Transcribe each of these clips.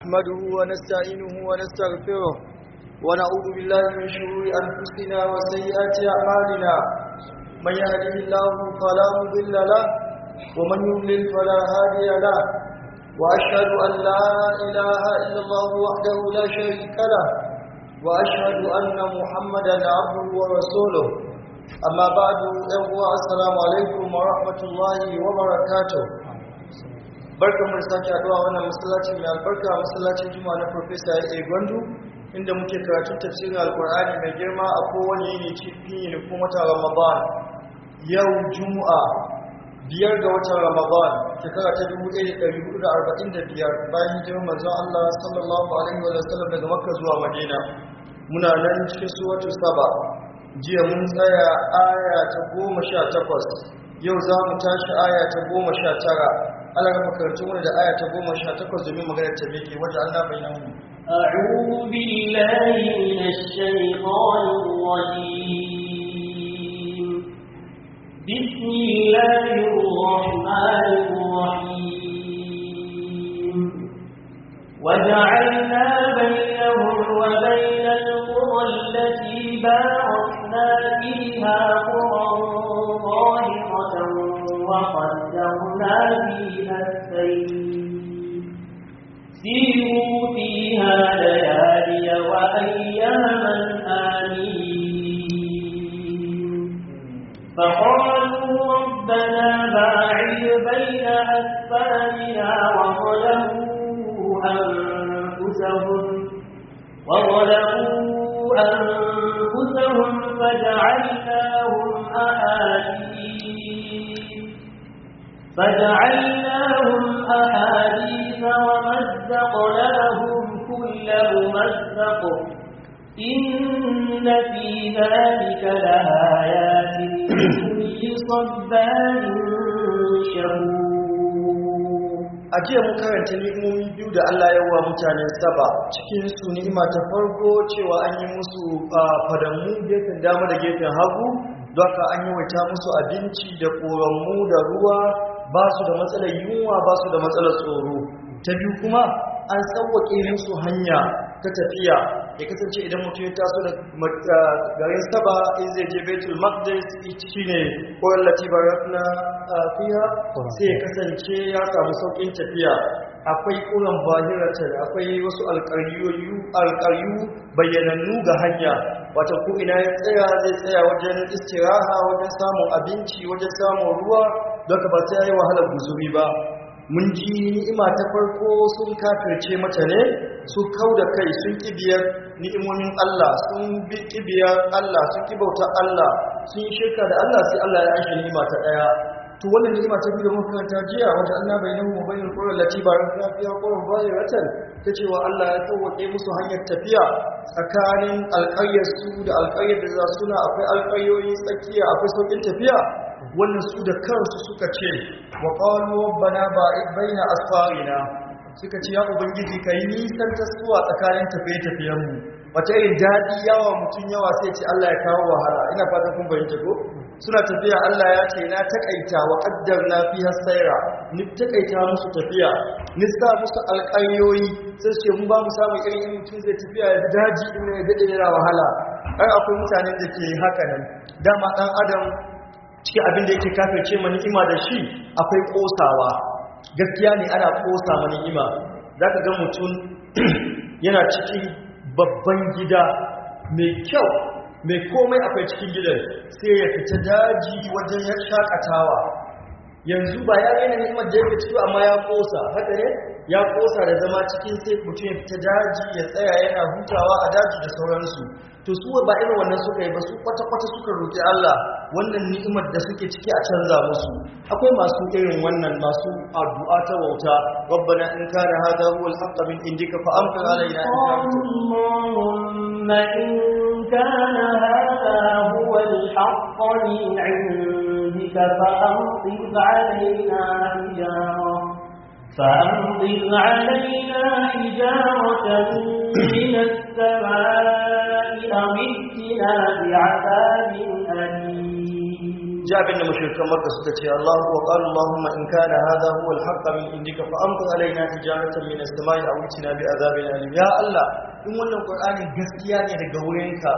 نحمده ونستعينه ونستغفره ونعوذ بالله من شرور أنفسنا وسيئات أعمالنا من يهده الله فلا مضل له ومن يضلل فلا هادي له وأشهد أن لا إله إلا الله وحده لا شريك له وأشهد أن محمدا عبده ورسوله أما بعد السلام عليكم ورحمة الله وبركاته barkan mu sake haduwa wannan masallaci mai albarka masallacin juma'a na professor A Gwandu inda muke karatun tafsirin alkur'ani mai girma a kowane yini cikin yini kuma watan Ramadan yau juma'a biyar ga watan Ramadan shekara ta 1445 bayan hijirar manzon Allah sallallahu alaihi wa sallam daga Makka zuwa Madina muna nan cikin suratu Saba jiya mun tsaya aya ta 18 yau za mu tashi aya ta 19 Allah ga makarantun wani da aya ta goma sha takwas domin maganar ta meke wajen Allah bai nan أعوذ بالله من الشيطان الرجيم بسم الله الرحمن الرحيم وجعلنا بينهم وبين القرى التي باركنا فيها قرى ظاهرة وقدرنا فيها السير سيروا فيها ليالي وأياما آمين فقالوا ربنا باعد بين أسفارنا وظلموا أنفسهم وظلموا أنفسهم فجعلناهم أحاديث فجعلناهم أحاديث ومزقناهم كل ممزق إن في ذلك لآيات لكل صبار شكور a jiya mun karanta ni'imomi biyu da Allah ya wa mutanen saba cikin su ni'ima ta farko cewa an yi musu fadamu gefen dama da gefen hagu don haka an yi waita musu abinci da ƙoranmu da ruwa ba su da matsalar yunwa ba su da matsalar tsoro ta biyu kuma an sauwaƙe musu hanya ta tafiya ya kasance idan mutum ya taso da garin saba in zai je betul maqdis shi ne koyar latibar na fiya sai ya kasance ya samu sauƙin tafiya akwai ƙuran bahiratar akwai wasu alƙaryu bayyanannu ga hanya wata ko ina ya tsaya zai tsaya wajen istiraha wajen samun abinci wajen samun ruwa don ka ba sai ya yi wahalar guzuri ba mun ji ni'ima ta farko sun kafirce mata ne su kau da kai sun kibiyar ni'imomin Allah sun bi kibiyar Allah sun kibauta Allah sun yi shirka da Allah sai Allah ya ashe ni'ima ta daya to wannan ni'ima ta biyu da muka karanta jiya wata Allah bai nahu wa bainal qura lati baraka fiha qurun zahiratan ta cewa Allah ya sauke musu hanyar tafiya tsakanin alƙaryar su da alƙaryar da za suna akwai alƙaryoyi tsakiya akwai saukin tafiya wannan su da kansu suka ce wa qalu rabbana ba'id baina asfarina suka ce ya ubangiji kai nisan tasuwa tsakanin tafiye-tafiyen mu wata irin dadi yawa mutun yawa sai ce Allah ya kawo wahala ina fatan kun bayyana ko suna tafiya Allah ya ce na takaita wa qaddarna fiha sayra ni takaita musu tafiya ni sa musu alƙayoyi sai ce mun ba mu samu irin in mutum zai tafiya ya daji din ne ya dade yana wahala ai akwai mutanen da ke haka nan dama dan adam cikin abin da yake kafirce ma ni'ima da shi akwai kosawa gaskiya ne ana kosa ma ni'ima zaka ga mutum yana cikin babban gida mai kyau mai komai akwai cikin gidan sai ya fita daji wajen ya shakatawa yanzu ba ya raina ni'imar da yake ciki amma ya kosa haka ne ya kosa da zama cikin sai mutum ya fita daji ya tsaya yana hutawa a daji da sauransu to su ba irin wannan suka yi ba su kwata-kwata suka roƙi Allah wannan ni'imar da suke ciki a canza musu akwai masu irin wannan masu addu'a ta wauta rabbana in kana hadha huwa al-haqq min indika fa amtir alaina اللهم إن كان هذا هو الحق من عندك فأمطر علينا حجارة فأمطر علينا حجارة من السماء أو ائتنا بعذاب أليم ji abin da mushrikan Makka suka ce Allahu wa qala Allahumma in kana hadha huwa al-haqq min indika fa amtir alaina tijaratan min as-sama'i aw itina bi azabin alim ya Allah in wannan Qur'ani gaskiya ne daga wurinka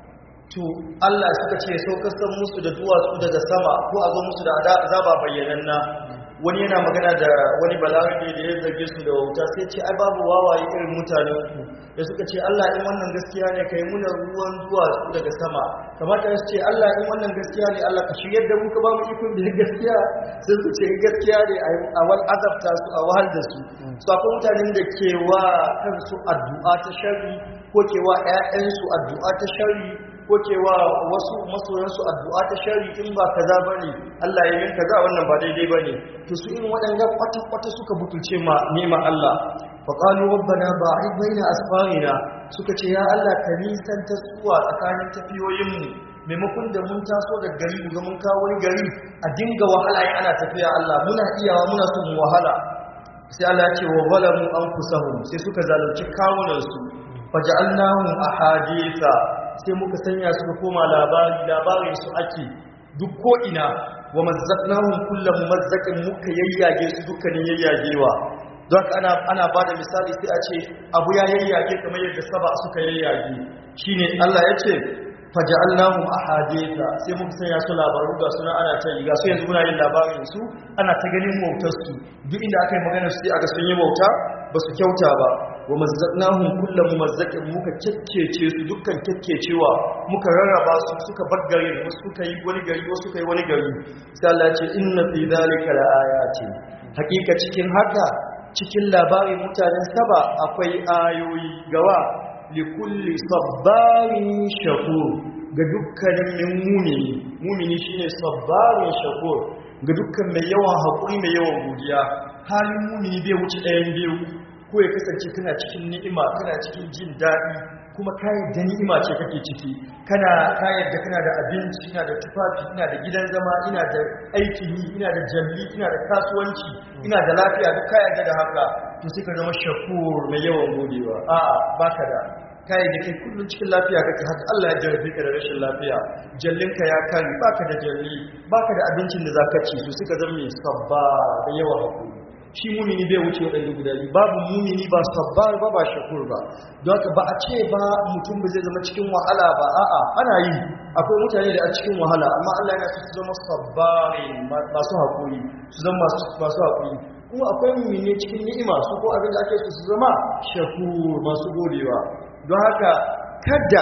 to Allah suka ce saukar san musu da duwatsu daga sama ko a zo musu da azaba bayyananna wani yana magana da wani balarabe da ya zarge su da wauta sai ce ai babu wawaye irin mutanen ku da suka ce Allah in wannan gaskiya ne kai muna ruwan duwatsu daga sama kamata su ce Allah in wannan gaskiya ne Allah ka shiryar da mu ka ba mu ikon da gaskiya sai su ce gaskiya ne a wal azabta su a wahal da su su akwai mutanen da ke wa kansu addu'a ta sharri ko ke wa ƴaƴansu addu'a ta sharri ko cewa wasu masoyansu addu'a ta shari in ba kaza bane Allah ya yin kaza wannan ba daidai bane to su irin waɗanda kwata kwata suka butulce ma nema Allah fa qalu rabbana ba'id baina asfarina suka ce ya Allah ka nisan ta suwa tsakanin tafiyoyin mu maimakon da mun taso da gari mu ga mun kawo wani gari a dinga wahala in ana tafiya Allah muna iyawa muna son mu wahala sai Allah ya ce wa zalamu anfusahum sai suka zalunci kawunan su faja'alnahum ahaditha sai muka sanya su koma labari labarin su ake duk ko ina wa mazzaqnahum kullu mumazzaqin muka yayyage su dukkanin yayyagewa don haka ana ana bada misali sai a ce abu ya yayyage kamar yadda saba suka yayyage shine Allah ya ce faja'alnahum ahaditha sai muka sanya su labaru ga suna ana ta yi ga su yanzu muna yin labarin su ana ta ganin wautar su duk inda aka yi magana su sai aga sun yi wauta ba su kyauta ba wa mazzaqnahum kullu mumazzaqin muka kekkece su dukkan kekkecewa muka rarraba su suka baggare wasu suka yi wani gari wasu suka yi wani gari sai Allah ya ce inna fi dhalika laayatin hakika cikin haka cikin labarin mutanen saba akwai ayoyi gawa likulli sabbarin shakur ga dukkanin mumini mumini shine sabbarin shakur ga dukkan mai yawan haƙuri mai yawan godiya halin mumini bai wuce ɗayan biyu ko ya kasance kana cikin ni'ima kana cikin jin daɗi kuma ka yadda ni'ima ce kake ciki kana ka yadda kana da abinci ina da tufafi ina da gidan zama ina da aikin yi ina da jalli ina da kasuwanci ina da lafiya duk ka yadda da haka to sai ka zama shakur mai yawan godewa a'a baka da kai da kai kullum cikin lafiya kake haka Allah ya jarrabe ka da rashin lafiya jallinka ya kare baka da jalli baka da abincin da zaka ci su suka zama mai sabba da yawan hakuri shi mumini bai wuce waɗanda guda biyu babu mumini ba sabbar ba ba shakur ba don haka ba a ce ba mutum ba zai zama cikin wahala ba a'a ana yi akwai mutane da a cikin wahala amma Allah yana su zama sabbarin masu haƙuri su zama masu haƙuri kuma akwai mumini cikin ni'ima su ko abin da ake su su zama shakur masu godewa don haka kada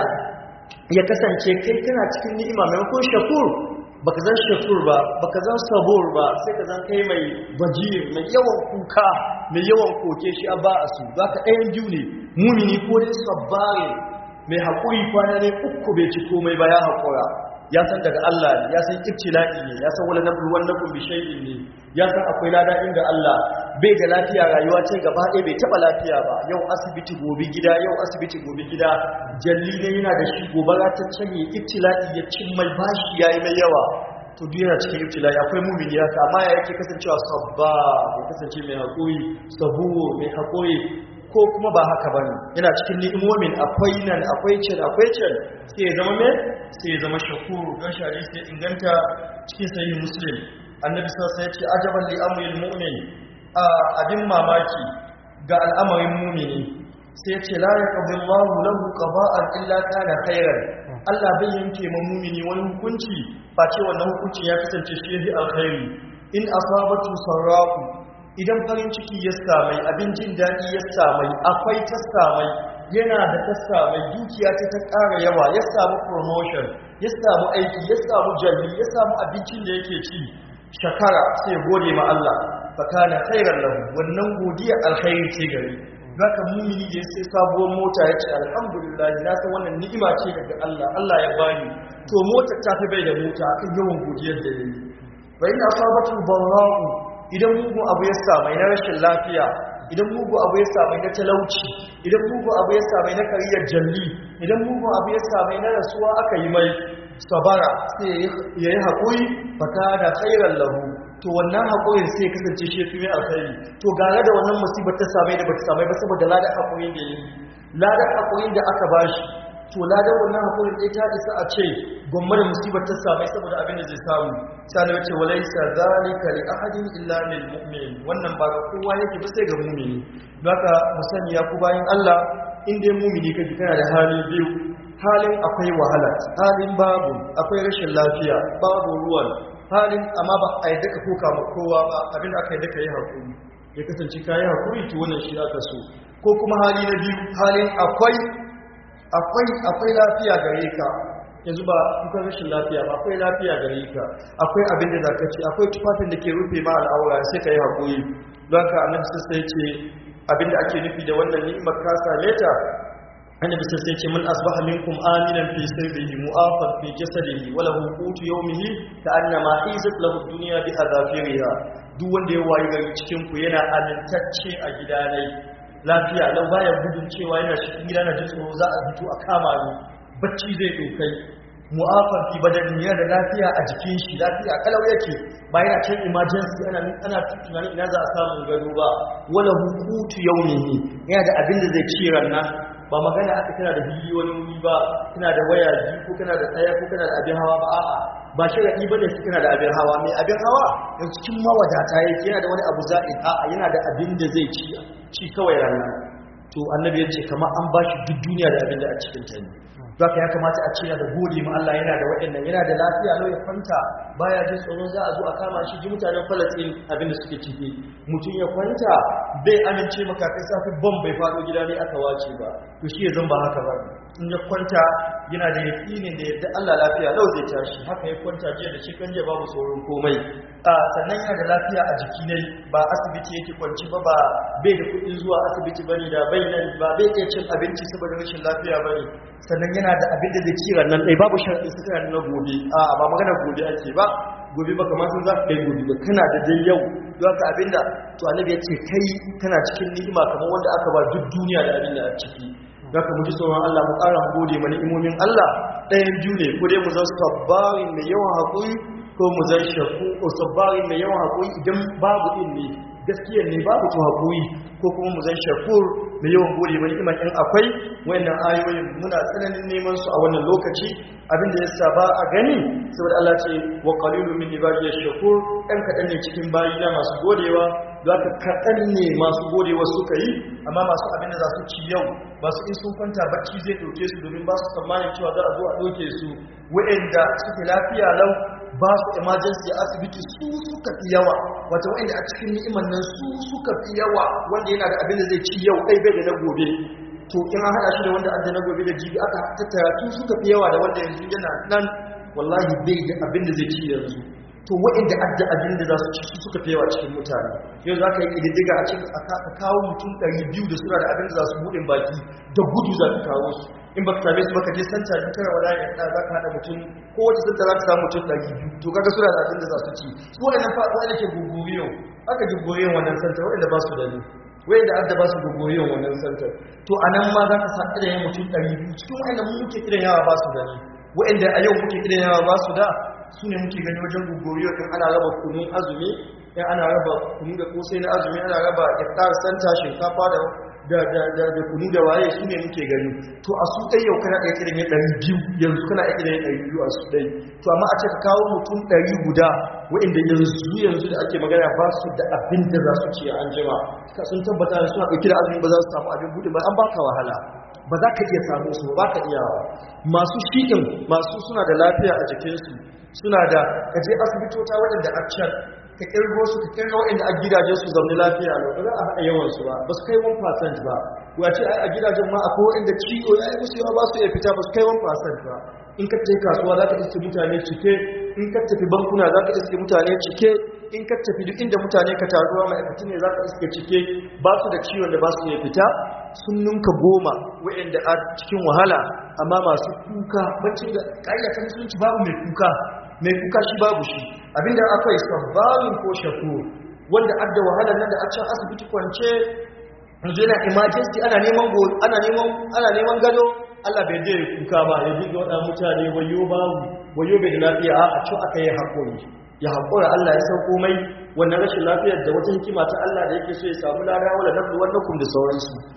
ya kasance kai kana cikin ni'ima maimakon shakur baka zan shakur ba baka zan sabur ba sai ka zan kai mai bajir mai yawan kuka mai yawan koke shi a ba a su zaka ɗayan biyu ne mumini ko dai sabbarin mai haƙuri kwana ne uku bai ci komai ba ya haƙura ya san daga Allah ne ya san ibtila'i ne ya san wala nablu wan nakum bi shay'in ne ya san akwai lada inda Allah bai da lafiya rayuwa ce gaba ɗaya bai taba lafiya ba yau asibiti gobe gida yau asibiti gobe gida jalli ne yana da shi gobara ta canye ibtila'i ya cin mai bashi yayi mai yawa to duk yana cikin ibtila'i akwai mumini haka amma ya yake kasancewa sabba ya kasance mai haƙuri sabu mai haƙuri ko kuma ba haka bane yana cikin ni'imomin akwai nan akwai can akwai can sai ya zama me sai ya zama shakuru don shari sai inganta cikin sahih muslim annabi sallallahu alaihi wasallam ya ce ajaban li amril mu'min abin mamaki ga al'amarin mu'mini sai ya ce la yaqdi Allahu lahu qada'an illa kana khairan Allah bai yanke ma mu'mini wani hukunci face wannan hukuncin ya kasance shi yafi alkhairi in asabatu sarra'u idan farin ciki ya samai abin jin daɗi ya samai akwai ta samai yana da ta samai dukiya ta ta ƙara yawa ya samu promotion ya samu aiki ya samu jalli ya samu abincin da yake ci shakara sai gode ma Allah fakana khairan lahu wannan godiya alkhairi ce gare zaka mumini da sai sabuwar mota ya ce alhamdulillah na san wannan ni'ima ce daga Allah Allah ya bani to motar ta fi bai da mota akan yawan godiyar da yayi fa in asabatu barra'u idan mugu abu ya samai na rashin lafiya idan mugu abu ya samai na talauci idan mugu abu ya samai na kariyar jalli idan mugu abu ya samai na rasuwa aka yi mai sabara sai ya yi haƙuri fata da khairar lahu to wannan haƙurin sai kasance shi fi mai alkhairi to gare da wannan musibar ta samai da bata samai ba saboda ladar haƙurin da yi ladar haƙurin da aka bashi to ladan wannan hakurin dai ta isa a ce gwamma da musibar ta samai saboda abin da zai samu sai Allah ya ce walaysa zalika li ahadin illa lil mu'min wannan ba ga kowa yake ba sai ga mu'mini don haka mu sani ya ku bayin Allah in dai mu'mini kake kana da hali biyu halin akwai wahala halin babu akwai rashin lafiya babu ruwan halin amma ba a yi daka koka ma kowa ba abinda aka yi daka yi haƙuri ya kasance ka yi haƙuri to wannan shi aka so ko kuma hali na biyu halin akwai akwai akwai lafiya gare ka yanzu ba kuka rashin lafiya ba akwai lafiya gare ka akwai abin da zaka ci akwai tufafin da ke rufe ma al'aura sai ka yi haƙuri don haka annabi sai ce abin da ake nufi da wannan ni'imar ka same ta annabi sai ce mun asbaha minkum aminan fi sirrihi mu'afan fi jasadihi wa lahu qutu yawmihi ka annama izat lahu dunya bi adafiriha duk wanda ya wayi gari cikin ku yana amintacce a gidanai lafiya lau baya gudun cewa yana cikin gida na jin tsoro za a fito a kama ni bacci zai dokai mu'afan fi badani yana da lafiya a jikin shi lafiya kalau yake ba yana cikin emergency ana ana tunanin ina za a samu gado ba wala hukutu yawmihi yana da abin da zai ci rannan ba magana aka kana da biliyoyin wuri ba kana da waya biyu ko kana da tsaya ko kana da abin hawa ba a'a ba sharadi bane su kana da abin hawa mai abin hawa yanzu cikin mawadata yake yana da wani abu za'i a'a yana da abin da zai ci ci kawai ranar to annabi ya ce kamar an ba shi duk duniya da abin da a cikin ta ne zaka ya kamata a ce yana da gode ma Allah yana da waɗannan yana da lafiya lau ya kwanta baya jin tsoron za a zo a kama shi ji mutanen Falastin abin da suke ciki mutum ya kwanta bai amince maka kai safi bom bai faɗo gida ne aka wace ba to shi ya zan ba haka ba in ya kwanta yana da yaƙinin da yadda Allah lafiya lau zai tashi haka ya kwanta jiya da shekan jiya babu tsoron komai a sannan yana da lafiya a jiki ne ba asibiti yake kwanci ba ba bai da kuɗin zuwa asibiti bane da bai nan ba bai iya cin abinci saboda rashin lafiya bane sannan yana da abin da zai ci nan ɗai babu sharaɗin su kana na gobe a ba magana gobe ake ba gobe ba kamar sun za ka kai gobe ba kana da dai yau don haka abin da to annabi ya ce kai kana cikin ni'ima kamar wanda aka ba duk duniya da abin da a ciki don haka mu ji tsoron Allah mu ƙara mu gode mana imomin Allah ɗayan biyu ne ko dai mu zan sabbarin mai yawan haƙuri ko mu zan shaku ko sabbarin mai yawan haƙuri idan babu ɗin ne gaskiya ne babu to haƙuri ko kuma mu zan shakur mai yawan gode mana iman in akwai wayannan ayoyin muna tsananin neman su a wannan lokaci abinda ya sa ba a gani saboda Allah ce wa qalilu min ibadiy shakur ɗan kaɗan ne cikin bayina masu godewa zaka kaɗan ne masu godewa suka yi amma masu abin da za su ci yau ba su in sun kwanta bacci zai ɗauke su domin ba su tsammanin cewa za a zo a ɗauke su wa'anda suke lafiya lau ba su emergency asibiti su suka fi yawa wata wa'anda a cikin ni'imar nan su suka fi yawa wanda yana da abin da zai ci yau ɗai bai da na gobe to in an haɗa shi da wanda adda na gobe da jibi aka tattara su suka fi yawa da wanda yanzu yana nan wallahi bai da abin da zai ci yanzu to wa'anda adda abin da za su ci su suka fi yawa cikin mutane yau za ka yi ƙididdiga a cikin a kawo mutum ɗari biyu da suna da abin da za su buɗin baki da gudu za ka kawo su in baka same su baka je santa in kana wala ya da za ka hada mutum ko wace santa za ka samu mutum ɗari biyu to kaga suna da abin da za su ci su waɗannan fa wanda ke guguriyo aka ji guguriyon wannan santa waɗanda ba su da ni wanda adda ba su guguriyon wannan santa to a nan ma za ka sa irin mutum ɗari biyu cikin waɗanda mu muke irin yawa ba su da ni waɗanda a yau muke irin yawa ba su da su ne muke gani wajen guguriyo in ana raba kunun azumi in ana raba kunu da kosai na azumi ana raba iftar santa shinkafa da da da da da kunu da waye su ne muke gani to a su dai yau kana ɗaya kiran ya ɗari biyu yanzu kana ɗaya kiran ya ɗari biyu a su dai to amma a ce ka kawo mutum ɗari guda waɗanda yanzu yanzu da ake magana ba su da abin da za su ci an jima ka sun tabbata da suna ɗauki da azumi ba za su samu abin buɗe ba an baka wahala ba za ka iya samu su ba ka iyawa masu shiɗin masu suna da lafiya a jikinsu suna da kaje asibitota waɗanda a can ka kirgo su ka kirgo inda a gidajen su zaune lafiya ne ba za a haɗa yawan su ba ba su kai 1% ba wace a gidajen ma akwai inda ciwo ya yi musu yawa ba su iya fita ba su kai 1% ba in ka tafi kasuwa za ka iske mutane cike in ka tafi bankuna za ka iske mutane cike in ka tafi duk inda mutane ka taruwa ma'aikatu ne za ka iske cike ba su da ciwon da ba su iya fita sun ninka goma wa'anda a cikin wahala amma masu kuka bacci da ƙayyata musulunci babu mai kuka mai kuka shi babu shi abinda akwai sabbalin ko shakur wanda adda wahala nan da a can asibiti kwance yanzu yana emergency ana neman ana neman ana neman gado Allah bai je kuka ba ya dinga wada mutane wayo babu wayo bai da lafiya a can aka yi hakuri ya hakura Allah ya sauko mai wannan rashin lafiyar da wata hikima ta Allah da yake so ya samu lada wala nablu wannakum da sauransu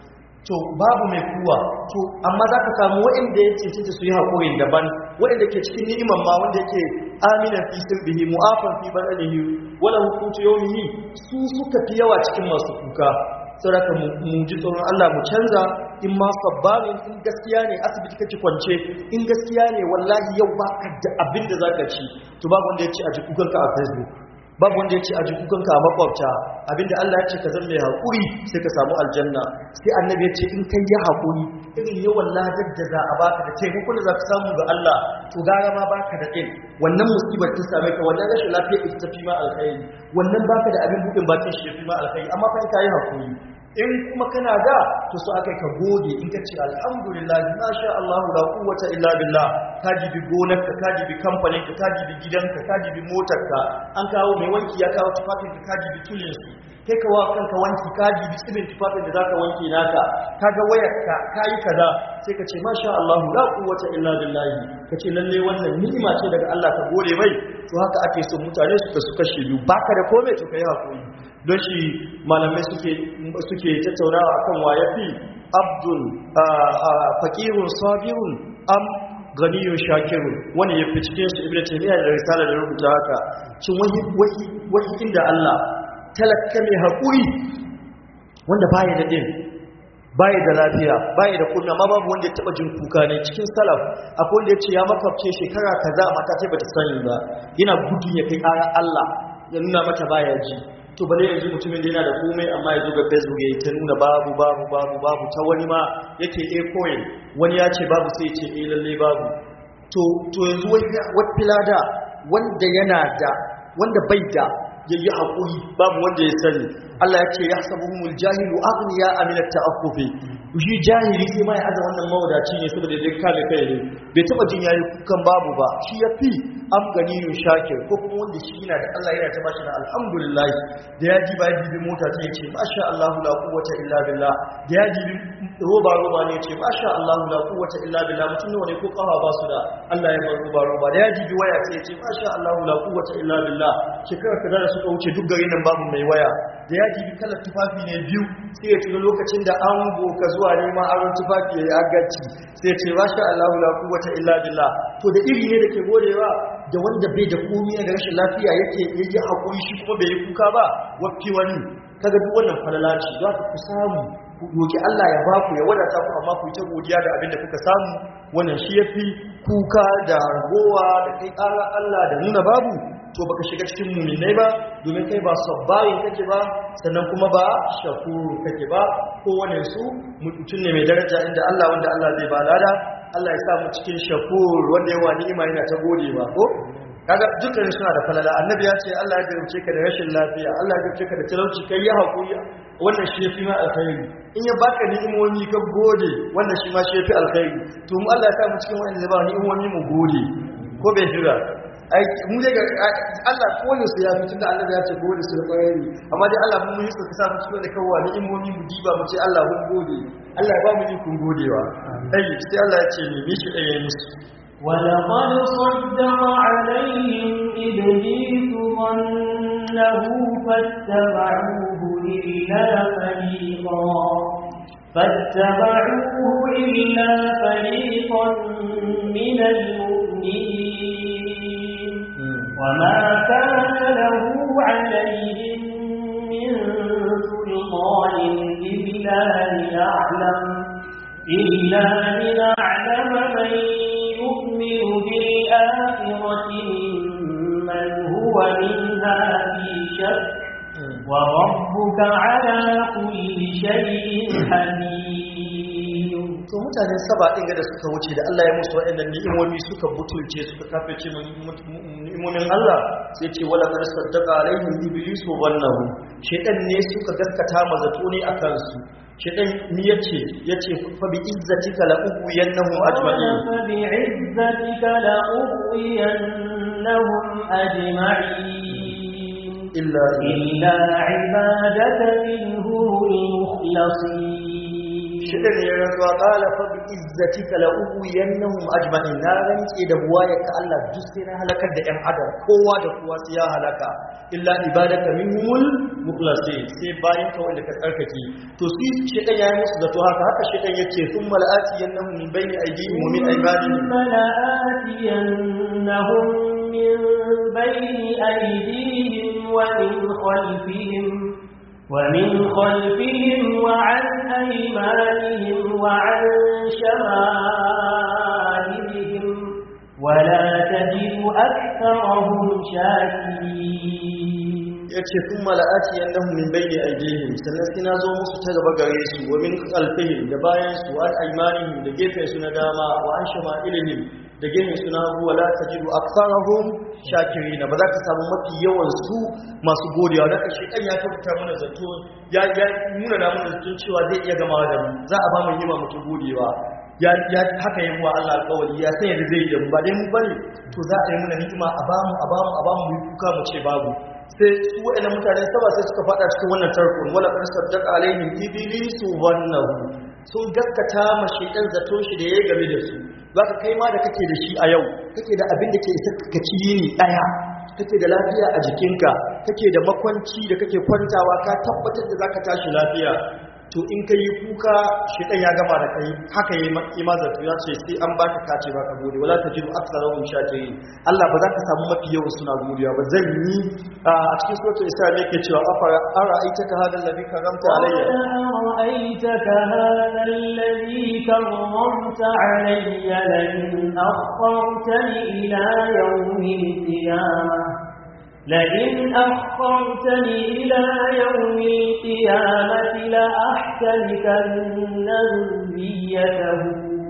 to babu mai kuwa to amma za ka samu waɗanda ya cancanta su yi haƙuri daban waɗanda ke cikin ni'imar ma wanda yake aminan fi sirbihi mu'afan fi badanihi wala hukutu yawmihi su suka fi yawa cikin masu kuka saboda mu ji tsoron Allah mu canza in ma sabbarin in gaskiya ne asibiti kake kwance in gaskiya ne wallahi yau baka da abin da zaka ci to babu wanda ya ci a jikukanka a Facebook babu wanda ya ce a jikukanka a makwabta abinda Allah ya ce ka zama mai haƙuri sai ka samu aljanna sai annabi ya ce in kai ya haƙuri irin yawan ladar da za a baka da taimakon da za ka samu ga Allah to gara ma baka da ɗin wannan musibar ta same ka wannan rashin lafiya ita tafi ma alkhairi wannan baka da abin buɗin bakin shi ya fi ma alkhairi amma fa in ka yi haƙuri in kuma kana da to so akai ka gode in ka ce alhamdulillah masha Allah la quwwata illa billah ka jibi gonar ka ka jibi kamfanin ka ka jibi gidanka ka jibi motar ka an kawo mai wanki ya kawo tufafin ka ka jibi tulin su kai ka wa kanka wanki ka jibi tsibin tufafin da zaka wanke naka kaga wayar ka kai kaza sai ka ce masha Allah la quwwata illa billah ka ce lalle wannan ni'ima ce daga Allah ka gode mai to haka ake so mutane su ka su kashe biyu baka da komai to kai hakuri don shi malamai suke tattaunawa akan waye fi abdul fakirun sabirun am ganiyun shakirun wani ya fi cikin su ibn taymiya da risala da rubuta haka cin wahi wahi wahi inda Allah talakka mai hakuri wanda baya da din baya da lafiya baya da kunna ma babu wanda ya taba jin kuka ne cikin salaf akwai wanda ya ce ya makafce shekara kaza mata ce bata sani ba yana gudun ya kai ƙara Allah ya nuna mata baya ji to bale yanzu mutumin da yana da komai amma ya zo ga facebook ya ta nuna babu babu babu babu ta wani ma yake a coin wani ya ce babu sai ya ce a lalle babu to to yanzu wata filada wanda yana da wanda bai da yayi hakuri babu wanda ya sani Allah ya ce yahsabuhumul jahilu aghniya min at-ta'affufi shi jahili sai ma ya aza wannan mawadaci ne saboda dai kame kai ne bai taba jin yayi kukan babu ba shi yafi afganiyun shakir ko kuma wanda shi yana da Allah yana ta bashi da alhamdulillah da ya ji ba ya jibi mota ta yace masha Allah la quwwata illa billah da ya jibi roba roba ne yace masha Allah la quwwata illa billah mutum ne ko kafa ba su da Allah ya bar roba roba da ya jibi waya sai yace masha Allah la quwwata illa billah shekara kaza da suka wuce duk garin nan babu mai waya da ya jibi kalar tufafi ne biyu sai ya tuna lokacin da an boka zuwa neman aron tufafi ya yi agaci sai ce masha Allah la quwwata illa billah to da iri ne da ke godewa da wanda bai da komai da rashin lafiya yake yayi hakuri shi kuma bai yi kuka ba wafi wani kaga duk wannan falala ce za ku samu ku roki Allah ya baku ya wadata ku amma ku yi ta godiya da abin da kuka samu wannan shi yafi kuka da ragowa da kai ƙara Allah da nuna babu to baka shiga cikin muminai ba domin kai ba sabbayin kake ba sannan kuma ba shakuru kake ba kowane su mutum ne mai daraja inda Allah wanda Allah zai ba lada Allah ya sa mu cikin shakur wanda yawa ni'ima yana ta gode ba ko kaga dukkan suna da falala annabi ya ce Allah ya garauce ka da rashin lafiya Allah ya garauce ka da talauci kai ya hakuri wannan shi yafi ma alkhairi in ya baka ni'imomi ka gode wannan shi ma shi yafi alkhairi to mu Allah ya sa mu cikin wanda zai ba ni'imomi mu gode ko bai jira ai mu dai ga Allah ko ne su ya fi tunda Allah ya ce gode su da kwarai amma dai Allah mun yi suka sa mu cikin da kawwa ni'imomi mu diba mu ce Allah mun gode Allah ya ba mu ikon godewa ai sai Allah ya ce ni mishi ɗaya musu ولقد صدق عليهم إبليس ظنه فاتبعوه إلا فريقا فاتبعوه إلا فريقا من المؤمنين وما كان له عليهم من سلطان إلا لنعلم إلا لنعلم من يؤمن بالآخرة ممن هو منها في شك وربك على كل شيء حليم to mutane saba ɗin da suka wuce da Allah ya musu waɗannan ni'imomi suka butulce suka kafirce ni'imomin Allah sai ce wala kar saddaqa alaihim iblisu wannahu shedan ne suka gaskata mazato ne akan su shedan ni yace yace fa bi izzatika la ughwiyannahum ajma'in فبعزتك لأغوينهم أجمعين illa إلا عبادك منهم المخلصين shedan ya rantsuwa qala fa bi izzatika la ughwiyannahum ajma'in na rantse da buwayarka Allah duk sai na halakar da ƴan adam kowa da kowa sai ya halaka illa ibadaka minhumul mukhlasin sai bayan ka wanda ka tsarkake to su shedan yayi musu zato haka haka shedan yace thumma la'ati yanahum min bayni aydihim wa min aymanihim لآتينهم من بين أيديهم ومن خلفهم ومن خلفهم وعن أيمانهم وعن شمائلهم ولا تجد أكثرهم شاكرين ya ce sun mala'ati yannahum min bayni aydihim sannan sai na zo musu ta gaba gare su wa min khalfihim da bayan su wa an aymanihim da gefen su na dama wa an shama'ilihim da gefen su na hagu wala tajidu aktharahum shakirin ba za ka samu mafi yawan su masu godiya da kashe dan ya tabbata mana zato ya ya nuna da mana zato cewa zai iya gamawa da mu za a ba mu yima mutu godewa ya ya haka yi wa Allah alƙawari ya san yadda zai yi da mu ba dai mu bane to za a yi mana ni'ima a bamu a bamu a bamu mu yi kuka mu ce babu sai su waɗannan mutane saba sai suka faɗa cikin wannan tarkon wala qad saddaqa alaihim iblisu wannahu sun gaskata ma shaytan zato shi da yayi game da su zaka kai ma da kake da shi a yau kake da abin da ke isa ka ci yini daya kake da lafiya a jikinka kake da makwanci da kake kwantawa ka tabbatar da zaka tashi lafiya to in ka yi kuka shaitan ya gama da kai haka yi imazatu ya ce sai an baka kace baka gode wala tajidu aktharahum shakirin Allah ba za ka samu mafi yawa suna godiya ba zan yi a cikin suratul isra ne yake cewa afara ara'aitaka hadha alladhi karamta alayya أرأيتك هذا الذي كرمت علي لئن أخرتني إلى يوم القيامة لئن أخرتني إلى يوم القيامة لأحتلكن ذريته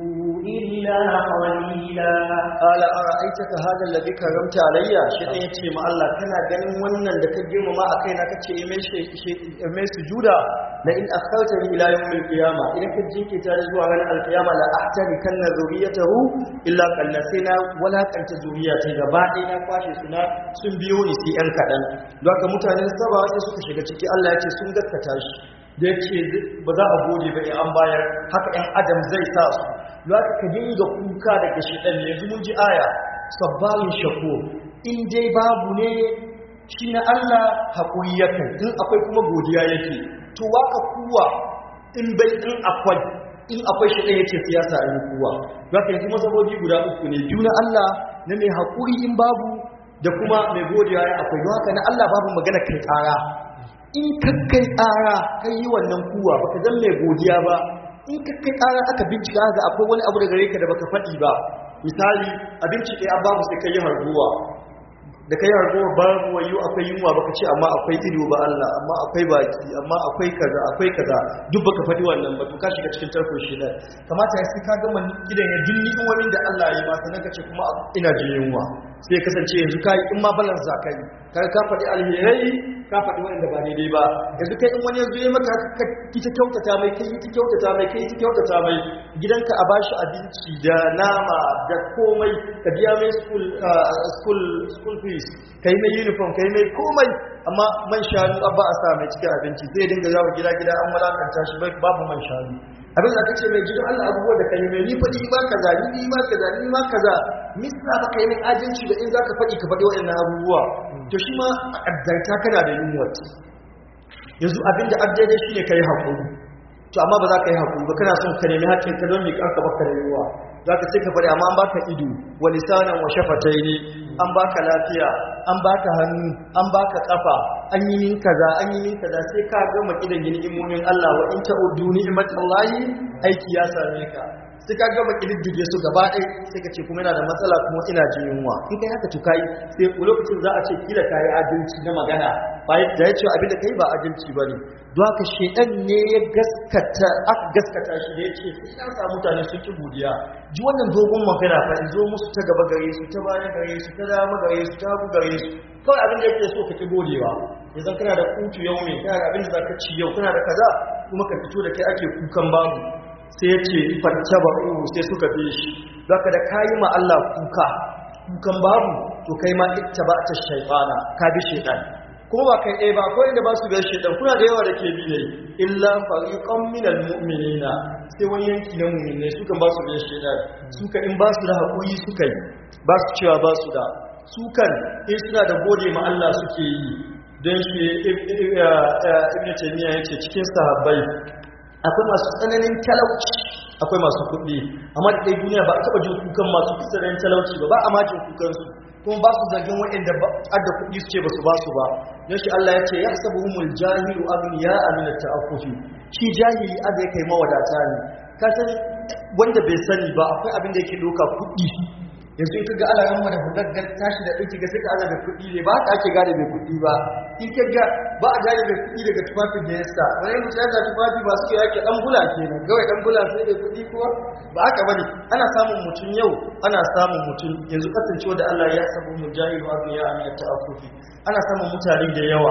إلا قليلا قال أرأيتك هذا الذي كرمت علي شيطان yace ma Allah kana ganin wannan da ka girmama a kaina kace yi mai mai sujuda la in akhartani ila yawm al-qiyama idan ka jinkita zuwa ranar al-qiyama la ahtani kanna zuriyatahu illa qalla sai na walakanta zuriyata gaba ɗaya na kwashe su na sun biyo ni sai yan kaɗan don haka mutanen saba sai suka shiga ciki Allah ya ce sun gaskata shi da ya ce ba za a gode ba in an bayar haka ‘yan adam zai sa su za ka dinga kuka daga shiɗan ne yanzu mun ji aya sabbalin shako in dai babu ne shi na Allah haƙuri yake in akwai kuma godiya yake to waka kuwa in bai in akwai in akwai shiɗan yake siyasa a yi kuwa za ka yanzu masabobi guda uku ne biyu na Allah na mai haƙuri in babu da kuma mai godiya ya akwai don haka na Allah babu magana kai ƙara in kakkai ƙara kai yi wannan kuwa baka zan mai godiya ba in kakkai ƙara aka bincika ga akwai wani abu da gare ka da baka faɗi ba misali abinci ɗaya an babu sai kai yi harguwa da kai harguwa babu wayo akwai yunwa baka ce amma akwai ido ba Allah amma akwai baki amma akwai kaza akwai kaza duk baka faɗi wannan ba to ka shiga cikin tarkon shi nan kamata ya sai ka gama gidan ya dinni in wani da Allah ya ba sannan ka ce kuma ina jin yunwa sai ya kasance yanzu kai in ma balance za ka yi ka ka faɗi alherai ka faɗi wanda ba daidai ba yanzu kai in wani yanzu ya maka ka kita kyautata mai kai ta kyautata mai kai ta kyautata mai gidanka a bashi abinci da nama da komai ka biya mai school school school fees kai mai uniform kai mai komai amma man shanu abba a sa mai cikin abinci zai dinga yawo gida gida an malakanta shi babu man shanu abin da kace mai gidan Allah abubuwa da kai mai ni fadi ba kaza ni ma kaza ni ma kaza misra ba kai min ajinci da in zaka fadi ka fadi waɗannan abubuwa to shi ma a kaddarta kana da yunwa yanzu abinda addaidai shine kai hakuri to amma ba za ka yi hakuri ba kana son ka nemi haƙƙin ka don miƙar ka baka da yunwa za ka sai ka faɗi amma an baka ido wa lisanan wa shafataini an baka lafiya an baka hannu an baka kafa an yi min kaza an yi min kaza sai ka gama kidan ni'imomin Allah wa in ta'uddu ni'matallahi aiki ya same ka sai ka gama kididdige su gaba ɗaya sai ka ce kuma yana da matsala kuma ina jin yunwa in kai haka to kai sai lokacin za a ce kila kai adalci na magana ba da ya ce abin da kai ba adalci bane don haka shedan ne ya gaskata aka gaskata shi da yake sai ya samu mutane sun ki godiya ji wannan dogon magana fa in zo musu ta gaba gare su ta baya gare su ta dama gare su ta hagu gare su kawai abin da yake so ka ki godewa yanzu kana da kutu yau mai kana da abin da zaka ci yau kana da kaza kuma ka fito da kai ake kukan babu sai ya ce fattaba'u sai suka bi shi zaka da kayi ma Allah kuka kukan babu to kai ma ittaba'ta shaytana ka bi shaytan kuma ba kai ɗaya ba akwai inda ba su biyar shaitan kuna da yawa da ke bi ne illa fariqan minal mu'minina sai wani yanki na mu'minai suka ba su biyar shaitan suka in ba su da haƙuri suka yi ba su cewa ba su da sukan in suna da gode ma Allah suke yi don shi ibn taymiya yace cikin sahabbai akwai masu tsananin talauci akwai masu kuɗi amma da duniya ba a taɓa jin kukan masu tsananin talauci ba ba a ma jin kukan su kuma ba su zargin waɗanda adda kuɗi su ce ba su ba su ba don shi Allah ya ce ya sabu humul jahilu agniya amina ta'affufi shi jahili aga ya kai mawadata ne ka san wanda bai sani ba akwai abin da yake doka kuɗi yanzu in kaga ala ramma da hudaggar tashi da ɗauki ga sai ka da kuɗi ne ba haka ake gane mai kuɗi ba in kaga ba a gane mai kuɗi daga tufafin da ya sa wani mutum ya tufafi ba su yake ɗan bula kenan gawai ɗan bula sai da kuɗi kuwa ba haka bane ana samun mutum yau ana samun mutum yanzu kasancewa da Allah ya sabu mu jahilu abu ya amina ta'affufi ana samun mutane da yawa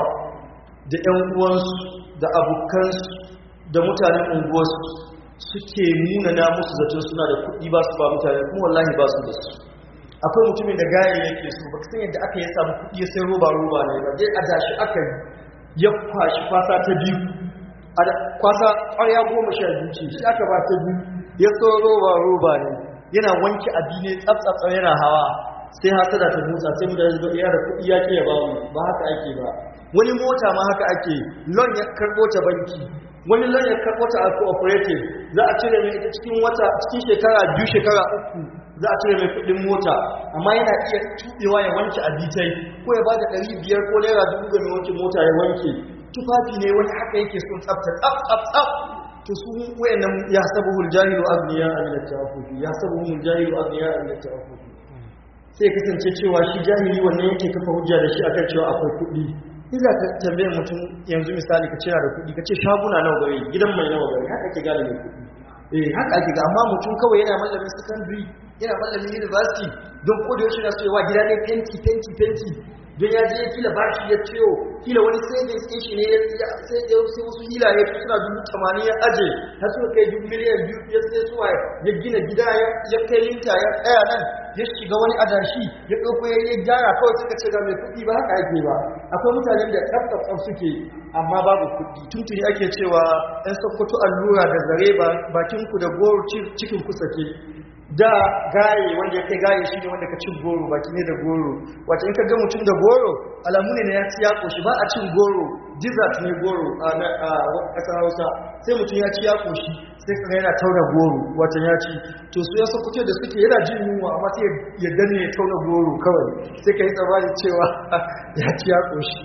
da ƴan uwansu da abokansu da mutanen unguwarsu suke munana musu zaton suna da kuɗi ba su ba mutane kuma wallahi ba su da su akwai mutumin da gaya yake so baka san yadda aka yi samu kuɗi sai roba roba ne ba dai a dashi aka yi ya kwashi kwasa ta biyu a kwasa ƙwarya goma sha biyu ce shi aka ba ta biyu ya so roba roba ne yana wanke abi ne tsaftsatsa yana hawa sai hasada ta motsa sai mutane su ga da kuɗi ya ke ya ba mu ba haka ake ba wani mota ma haka ake lon ya karɓo ta banki wani lon ya karɓo ta a cooperative za a cire mai ita cikin wata cikin shekara biyu shekara uku za a cire mai kudin mota amma yana iya tubewa ya wanke abitai ko ya bada ɗari biyar ko naira dubu ga mai wanke mota ya wanke tufafi ne wani haka yake son tsafta tsaf tsaf tsaf to su wayannan ya sabu hul jahilu agniya an tawafufi ya sabu hul jahilu agniya an tawafufi sai kasance cewa shi jahili wannan yake kafa hujja da shi akan cewa akwai kuɗi in za ka tambaye mutum yanzu misali ka cira da kuɗi ka ce shaguna nawa gare gidan mai nawa gare haka ake gane mai kuɗi eh haka ake ga amma mutum kawai yana mallamin secondary yana mallamin university don ko da yaushe na so yawa gida ne fenti fenti fenti don ya je kila bashi ya ciyo kila wani savings din shi ne ya sai ya sai wasu hila ya suna dubu tamanin ya aje har suka kai dubu miliyan biyu ya sai suwa ya gina gida ya kai linta ya tsaya nan ya shiga wani adashi ya ɗauko ya yi gyara kawai suka ce ga mai kuɗi ba haka ake ba akwai mutanen da tsaf suke amma babu kuɗi tuntuni ake cewa ɗan sokoto allura da zare bakin ku da goro cikin ku sake da gaye wanda ya kai gaye shi ne wanda ka cin goro baki ne da goro wata in ka ga mutum da goro alamu ne na ya ci ya koshi ba a cin goro dessert ne goro a ƙasar hausa sai mutum ya ci ya koshi sai ka yana tauna goro wata ya ci to su ya sokoto da suke yana jin yunwa amma sai ya danne ya tauna goro kawai sai ka yi tsammanin cewa ya ci ya koshi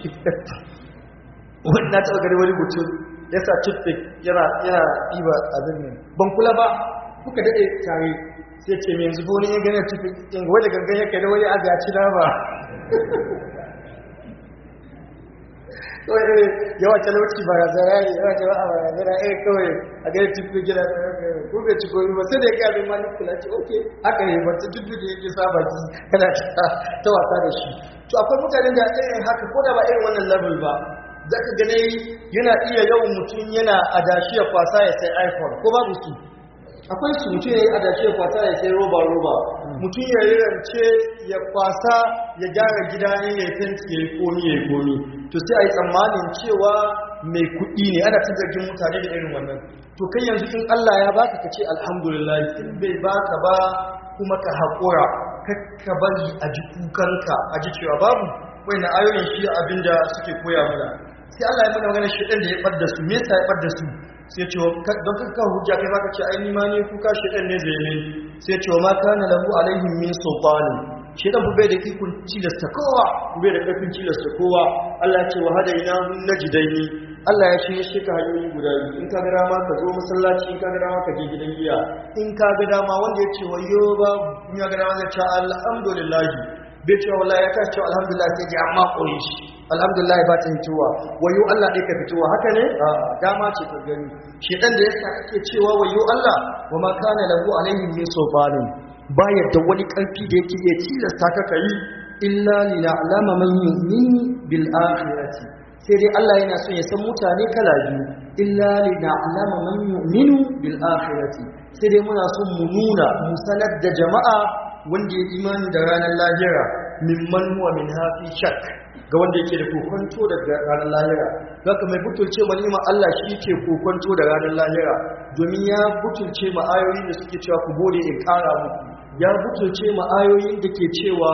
wannan taɓa gani wani mutum ya sa toothpick yana ɗiba abin nan ban kula ba kuka daɗe tare sai ce mai yanzu wani ya gani toothpick in wadda gangan ya kai da wani aga ci na ba yawa talauci ba razara ne yawa jama'a ba razara eh kawai a gani toothpick yana ko bai ci gobe ba sai da ya kai abin mani kula ce ok haka ne ba ta toothpick da yake sa baki kana ta wasa da shi to akwai mutanen da irin haka ko da ba irin wannan level ba za ka gane yana iya yawan mutum yana adashi ya kwasa ya sai iphone ko babu su akwai su mutum ya yi adashi ya kwasa ya sai roba roba mutum ya yi rance ya kwasa ya gyara gida ne ya yi fenti ya yi komi ya yi komi to sai a yi tsammanin cewa mai kuɗi ne ana ta zargin mutane da irin wannan to kai yanzu in allah ya baka ka ce alhamdulillah in bai baka ba kuma ka haƙura ka bari a ji kukanka a ji cewa babu wai na ayoyin shi abinda suke koya mana sai Allah ya mana magana shedan da ya fadda su me yasa ya fadda su sai ce don kanka hujja kai baka ce ai ni ma ne kuka shedan ne zai ne sai ce ma kana lahu alaihim min sultani shedan bai da ikon cilasta kowa bai da karfin cilasta kowa Allah ya ce wa hadaina najdaini Allah ya shirye shi ka hanyoyi guda biyu in ka ga dama ka zo masallaci in ka ga dama ka je gidan giya in ka ga dama wanda ya ce wayo ba in ya ga dama zai ce alhamdulillah bai cewa wallahi ya tashi cewa alhamdulillah sai ji amma koyi shi alhamdulillah ba ta hitowa wayo Allah dai ka fitowa haka ne dama ce ka gani shedan da yasa kake cewa wayo Allah wa ma kana lahu alaihim min sultanin ba yadda wani karfi da yake iya tilasta ka kai illa liya'lama man yu'minu bil akhirati sai dai Allah yana son ya san mutane kala biyu illa liya'lama man yu'minu bil akhirati sai dai muna son mu nuna mu sanar da jama'a wanda ya imani da ranar lahira mimman huwa min hafi shak ga wanda yake da kokonto daga ranar lahira zaka mai butulce ma ni'ima Allah shi ke kokonto da ranar lahira domin ya butulce ma ayoyin da suke cewa ku gode in kara muku ya butulce ma ayoyin da ke cewa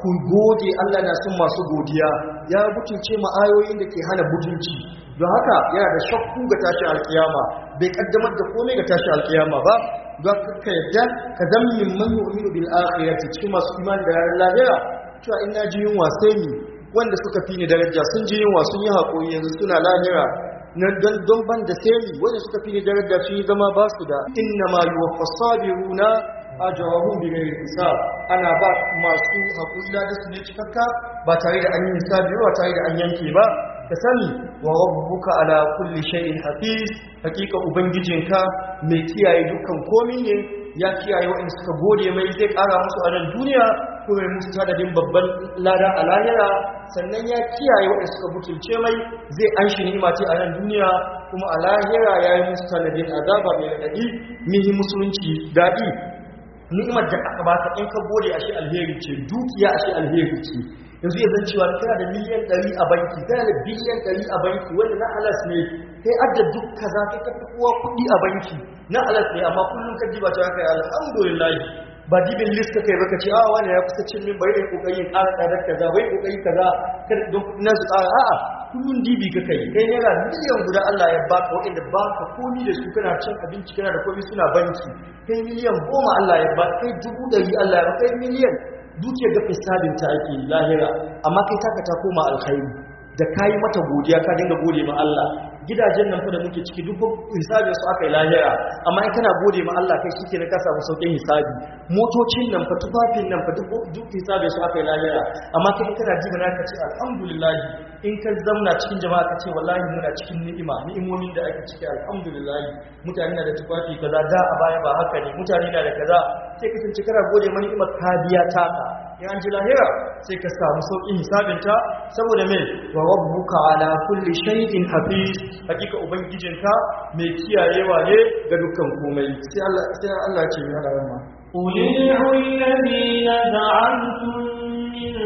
ku gode Allah na son masu godiya ya butulce ma ayoyin da ke hana butunci don haka yana da shakku ga tashin alkiyama bai kaddamar da komai ga tashin alkiyama ba don ka yadda ka zama min man yu'minu bil akhirati cikin masu imani da ranar lahira cewa ina ji yunwa sai ni wanda suka fi ni daraja sun ji yunwa sun yi haƙuri yanzu suna lahira na don don ban da sai ni wanda suka fi ni daraja sun yi zama ba su da inna ma yuwaffa sabiruna ajrahum bi ghairi hisab ana ba masu haƙuri da su ne cikakka ba tare da an yi hisabi ba tare da an yanke ba ka sani wa rabbuka ala kulli shay'in hafiz hakika ubangijinka mai kiyaye dukkan komai ne ya kiyaye waɗanda suka gode mai zai ƙara musu a nan duniya ko mai musu tadadin babban lada a lahira sannan ya kiyaye waɗanda suka butulce mai zai an shi ni'ima ce a nan duniya kuma a lahira ya yi musu tanadin azaba mai raɗaɗi mihi musulunci daɗi ni'imar da aka baka in ka gode a shi alheri ce dukiya a shi alheri ce yanzu ya zan cewa kana da miliyan ɗari a banki kana da biliyan ɗari a banki wanda na alas ne kai adda duk kaza kai ka fi kowa kuɗi a banki na alas ne amma kullum ka diba ta kai alhamdulillah ba dibin list ka kai baka ce a wani ya kusa cin min bari da kokari in ƙara tsadar kaza bai kokari kaza kar don kuɗi na su ƙara a'a kullum dibi ka kai kai naira miliyan guda Allah ya baka waɗanda baka komi da su kana cin abinci kana da komi suna banki kai miliyan goma Allah ya baka kai dubu ɗari Allah ya baka kai miliyan dukiyar ga fisadin ta ake lahira amma kai taka ta koma alkhairi da kayi mata godiya ka dinga gode ma Allah gidajen nan fa da muke ciki duk hisabin su aka yi lahira amma in kana gode ma Allah kai shike ne ka samu saukin hisabi motocin nan fa tufafin nan fa duk duk hisabin su aka yi lahira amma kai kana ji na ka ce alhamdulillah in ka zamna cikin jama'a ka ce wallahi muna cikin ni'ima ni'imomin da ake ciki alhamdulillah mutane na da tufafi kaza da a baya ba haka ne mutane na da kaza sai ka tunci kana gode ma ni'imar ka biya taka in an ji lahira sai ka samu sauƙin hisabinta saboda mai wa rabbuka ala kulli shay'in hafiz hakika ubangijinka mai kiyayewa ne ga dukkan komai sai Allah sai Allah ce ya rahama قل ادعوا الذين زعمتم من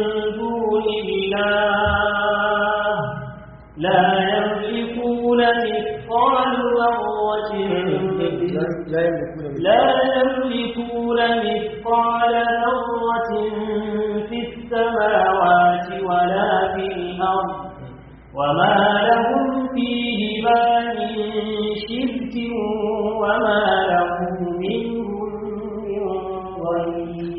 دون الله لا يملكون مثقال ذرة la yamlikuna لا يملكون مثقال ذرة في السماوات ولا في الأرض وما لهم فيهما من شرك وما له منهم من ظهير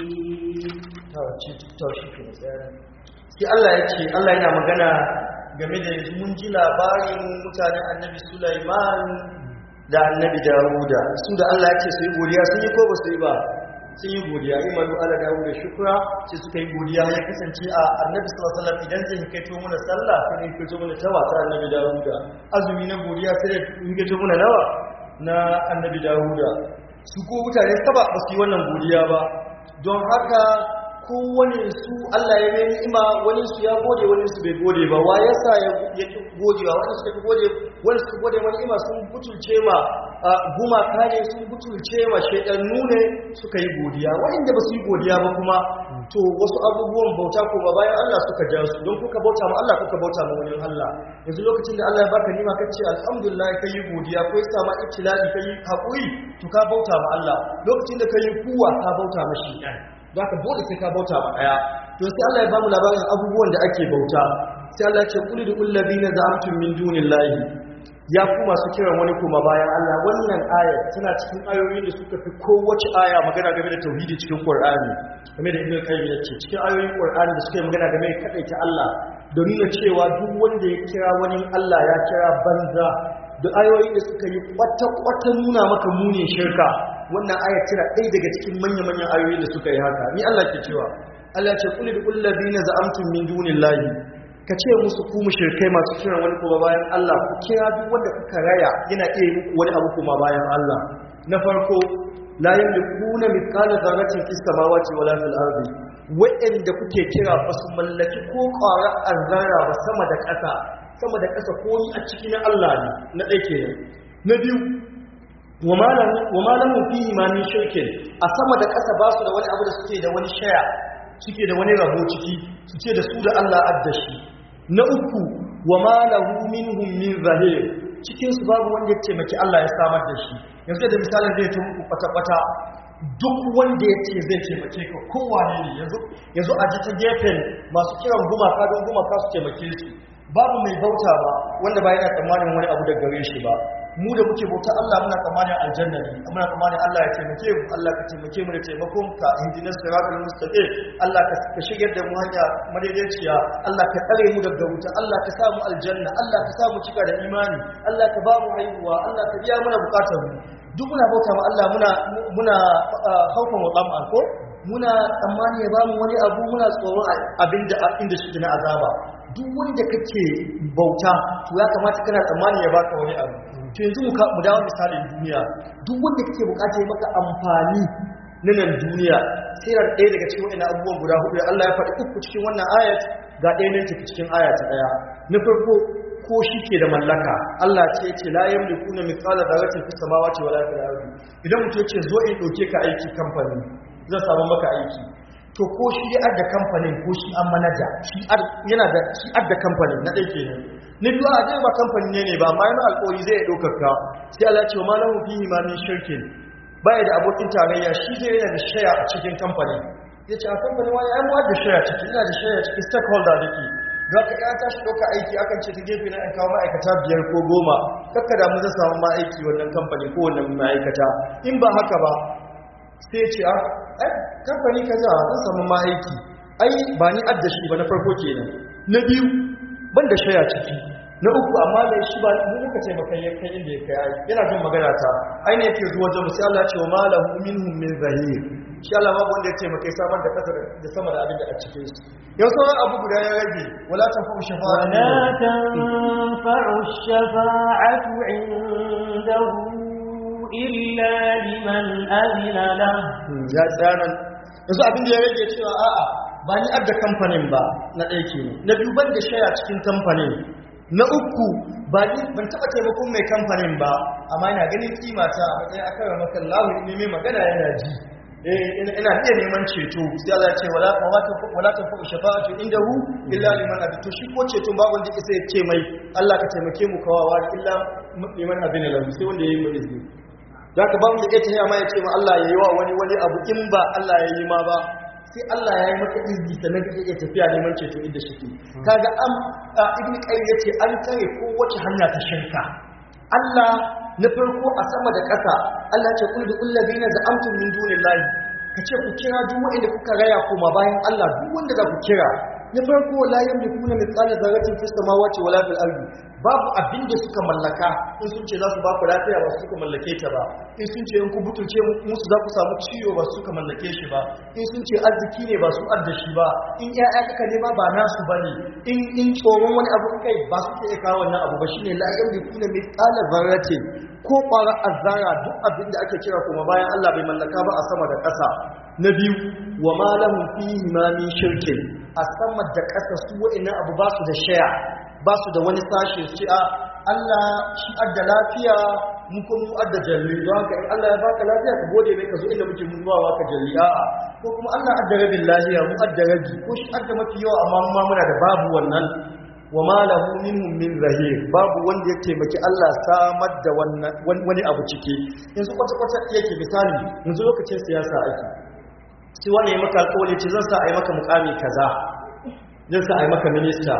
sai Allah ya ce Allah yana magana game da mun ji labarin mutanen annabi Sulaiman da annabi Dawuda su da Allah ya ce su yi godiya sun yi ko ba su yi ba sun yi godiya imanu ala Dawuda shukra sai suka yi godiya ya kasance a annabi sallallahu alaihi wasallam idan zai kai to mana sallah sai ne kai to mana tawa ta annabi Dawuda azumi na godiya sai da kai to mana nawa na annabi Dawuda su ko mutane saba ba su yi wannan godiya ba don haka kowane su Allah ya mai ni'ima wani su ya gode wani su bai gode ba wa yasa ya ya ki gode ba wani suka ki gode wani su gode wani ni'ima sun butulce ma gumaka ne sun butulce ma shaidannu ne suka yi godiya wanda ba su yi godiya ba kuma to wasu abubuwan bauta ko ba bayan Allah suka ja su don kuka bauta ma Allah kuka bauta ma wani Allah yanzu lokacin da Allah ya baka ni'ima kace alhamdulillah kai yi godiya ko ya sama ibtila'i kai hakuri to ka bauta ma Allah lokacin da kai kuwa ka bauta ma shaitan za ka dole sai ka bauta ba daya to sai Allah ya bamu labarin abubuwan da ake bauta sai Allah ya ce qul lil ladina za'amtum min dunillahi ya ku masu kiran wani kuma bayan Allah wannan aya tana cikin ayoyin da suka fi kowace aya magana game da tauhidi cikin Qur'ani game da Ibn Qayyim ya ce cikin ayoyin Qur'ani da suka yi magana game da kadaita Allah da nuna cewa duk wanda ya kira wani Allah ya kira banza da ayoyin da suka yi kwata-kwata nuna maka munin shirka wannan aya tana ɗaya daga cikin manya-manyan ayoyin da suka yi haka ni Allah ke cewa Allah ce kulli bil ladina za'amtum min dunillahi ka ce musu ku mushrikai masu kiran wani kuma bayan Allah ku kira duk wanda kuka raya yana iya yi muku wani abu kuma bayan Allah na farko la yamlikuna mithqala dharratin fis samawati wala fil ardi wa'anda kuke kira ba su mallaki ko ƙwara azzara ba sama da ƙasa sama da ƙasa komi a ciki na Allah ne na ɗaya kenan na biyu wa malamu fihi ma min shirkin a sama da ƙasa ba su da wani abu da suke da wani shaya suke da wani rabo ciki suke da su da Allah addashi na uku wa malahu minhum min zahir cikin su babu wanda ya taimaki Allah ya samar da shi yanzu da misalin zai tun kwata kwata duk wanda ya ce zai taimake ka kowane ne yanzu yanzu a ji ta gefen masu kiran gumaka don gumaka su taimake su babu mai bauta ba wanda ba yana tsammanin wani abu da gare shi ba mu da muke bauta Allah muna tsammanin aljanna ne muna tsammanin Allah ya taimake mu Allah ka taimake mu da taimakon ka ihdinas siratal mustaqim Allah ka ka shigar da mu hanya madaidaiciya Allah ka tsare mu daga wuta Allah ka sa mu aljanna Allah ka sa mu cika da imani Allah ka ba mu haihuwa Allah ka biya mana bukatar mu duk muna bauta ma Allah muna muna haufan wa tsamma ko muna tsammani ya bamu wani abu muna tsoron abinda inda shi na azaba duk wanda kake bauta to ya kamata kana tsammani ya baka wani abu to yanzu mu dawo misalin duniya duk wanda kake bukata ya maka amfani na nan duniya sai ran ɗaya daga cikin wannan abubuwan guda hudu Allah ya faɗi uku cikin wannan ayat ga ɗaya ne take cikin aya ta ɗaya na farko ko shi ke da mallaka Allah ce ce la yamlikuna mithqala dharratin fis samawati wala fil ardi idan mutum ya ce zo in dauke ka aiki kamfani zan samu maka aiki to ko shi ya adda kamfanin ko shi an manaja shi yana da shi adda kamfanin na ɗaya kenan na biyu a ba kamfani ne ne ba amma yana alƙawari zai ya ɗaukar ka sai Allah ce wa malahu fihi ma min shirkin baya da abokin tarayya shi zai yana da shaya a cikin kamfanin ya ce a kamfanin wani ai mu da shaya ciki ina da shaya ciki stakeholder da ke za ka ya tashi ɗauka aiki akan ce ta gefe na kawo ma'aikata biyar ko goma kakka da mu zai samu ma'aiki wannan kamfani ko wannan ma'aikata in ba haka ba sai ce a ai kamfani ka za zan samu ma'aiki ai ba ni adda shi ba na farko kenan na biyu ban da shaya ciki na uku amma da shi ba mu muka ce maka ya kai inda ya kai ai yana jin magana ta ai ne yake zuwa jamu sai Allah ya ce wa malahu minhum min zahir shi Allah babu wanda ya ce maka samar da kasa da sama da abin da a cikin su yau sauran abu guda ya rage wala tanfa'u shafa'atu ولا تنفع الشفاعة عنده إلا لمن أذن له ya tsanan yanzu abin da ya rage cewa a'a ba ni adda kamfanin ba na ɗaya ke na biyu ban da shaya cikin kamfanin na uku ba ni ban taɓa taimakon mai kamfanin ba amma ina ganin kimata a matsayin akan ramakan lahu ne mai magana yana ji eh ina ina iya neman ceto sai Allah ya ce wala wala ta fa shafa'atu indahu illa liman abi to shi ko ceton ba wanda sai ya ce mai Allah ka taimake mu kawawa illa liman abin lahu sai wanda yayi mu izini za ka ba mu da iya tafiya ma ya ce ma Allah ya yi wa wani wani abu in ba Allah ya yi ma ba sai Allah ya yi maka izini sannan ka iya tafiya neman ceto inda shi ke kaga an ibn qayyim yace an tare ko wace hanya ta shirka Allah na farko a sama da ƙasa Allah ya ce kul bi allazina za'amtum min dunillahi ka ce ku kira duk wanda kuka raya koma bayan Allah duk wanda za ku kira na farko la yamlikuna mithqala dharratin fis samawati wala fil ardi babu abin da suka mallaka in sun ce za su ba ku lafiya ba su suka mallake ta ba in sun ce in ku butulce musu za ku samu ciwo ba su suka mallake shi ba in sun ce arziki ne ba su adda shi ba in ƴaƴa kaka nema ba nasu bane in in tsoron wani abu kai ba su ke kawo wannan abu ba shine la yamlikuna mithqala dharratin ko ƙwarar azzara duk abin da ake kira kuma bayan Allah bai mallaka ba a sama da ƙasa na biyu wa ma lahum fihi ma min shirkin a sama da ƙasa su wa'annan abu ba su da shaya ba su da wani sashe su a Allah shi adda lafiya mu ko mu adda jalli don haka in Allah ya baka lafiya ka gode mai ka zo inda muke mutuwa ka jalli a'a ko kuma Allah adda rabin lafiya mu adda rabi ko shi adda mafi yawa amma mu ma muna da babu wannan wa ma lahu minhum min zahir babu wanda ya taimaki Allah samar da wani abu ciki yanzu kwata kwata yake misali yanzu lokacin siyasa ake sai wani ya maka alƙawari ce zan sa a yi maka mukami kaza zan sa a yi maka minista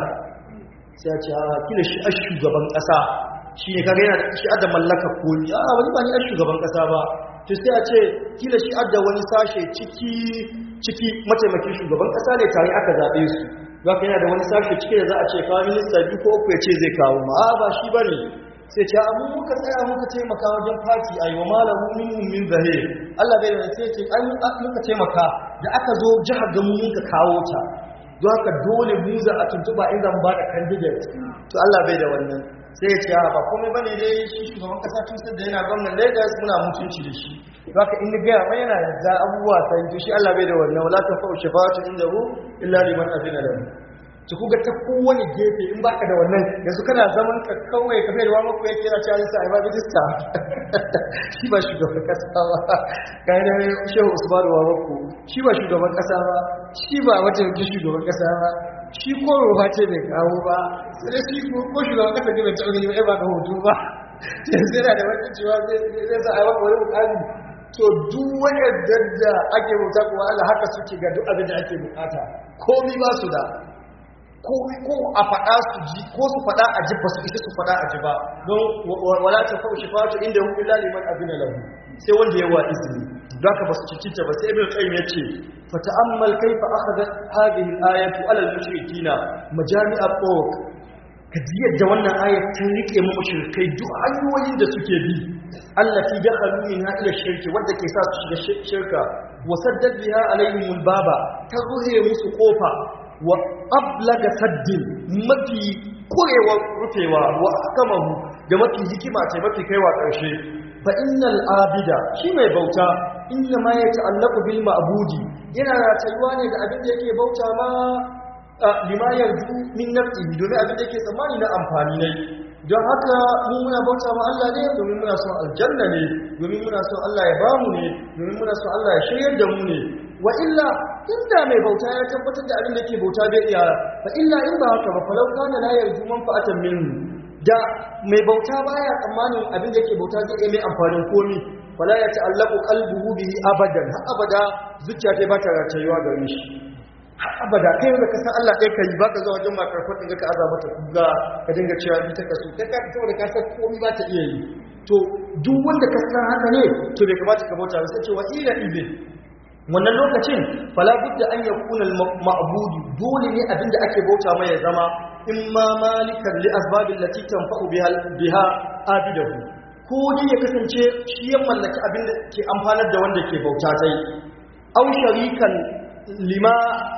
sai ya ce a kila shi a shugaban ƙasa shi ne kaga yana da shi adda mallaka komi a wani ba ni a shugaban ƙasa ba to sai a ce kila shi adda wani sashe ciki ciki mataimakin shugaban ƙasa ne tare aka zaɓe su zaka yana da wani sashe ciki da za a ce kawo minista biyu ko uku ya ce zai kawo ma a ba shi ba ne sai ce abu muka tsaya muka taimaka wajen fati a yi wa malamu minhum min zahir Allah bai da sai ce ai muka taimaka da aka zo jihar ga mu muka kawo ta don haka dole mu za a tuntuba in zan ba da candidate to Allah bai da wannan sai ya ce a ba komai bane dai shi shugaban kasa tun sai da yana gwamnan Lagos muna mutunci da shi don haka in ga mai yana da abubuwa sai to shi Allah bai da wannan wala ta fa'u shafa'atu indahu illa liman azina lahu to kuga ta kowane gefe in baka da wannan yanzu kana zaman ka kawai ka bai da wani ko yake yana cewa sai ba minista shi ba shugaban kasa ba kai da shehu usman wa wako shi ba shugaban kasa ba shi ba wata yake shugaban kasa ba shi ko roba ce bai kawo ba sai shi ko shugaban kasa ne bai taɓa gani ba ba ga hoto ba yanzu yana da wata cewa zai sa a yi maka wani mukami to duk wanda da ake bauta kuma Allah haka suke ga duk abin da ake bukata komai ba su da komai ko a faɗa su ji ko su faɗa a ji ba su isa su faɗa a ji ba don wala ta fa shifatu inda hu illa liman azina lahu sai wanda ya wa izini don haka ba su cikinta ba sai ibn qayyim yace fa ta'ammal kayfa akhadhat hadhihi al-ayatu ala al-mushrikeena majami'a turuq ka ji yadda wannan ayat ta rike mu mushrikai duk hanyoyin da suke bi allati dakhalu minha ila shirki wanda ke sa su shiga shirka wa saddad biha alaihim al-baba ta ruhe musu kofa wa ablaga saddin mafi kurewar rufewa wa akamahu da mafi hikima ce mafi kaiwa ƙarshe fa innal abida shi mai bauta inna ma ya ta'allaqu bil ma'budi yana ratayuwa ne da abin da yake bauta ma lima yarju min nafsihi domin abin da yake tsammani na amfani ne don haka mu muna bauta ma Allah ne domin muna son aljanna ne domin muna son Allah ya bamu ne domin muna son Allah ya shiryar da mu ne wa illa inda mai bauta ya tabbatar da abin da yake bauta bai iya fa illa in ba haka ba falau kana la yarju manfa'atan minhu da mai bauta baya tsammanin abin da yake bauta zai mai amfanin komi fala ya ta'allaqu qalbuhu bihi abadan har abada zuciya ta ba ta rayuwa gare shi har abada kai da ka san Allah kai kai baka zuwa wajen makar fadin ka aza mata kuga ka dinga cewa ita ka so kai ka fito da ka san komi ba ta iya yi to duk wanda ka san haka ne to bai kamata ka bauta sai ce wa ila ibn wannan lokacin fala budda an yakuna al-ma'budu dole ne abinda ake bauta mai ya zama imma malikan li asbabil lati tanfa'u biha biha abidahu ko dai ya kasance shi ya mallaki abinda ke amfanar da wanda ke bauta sai aw sharikan lima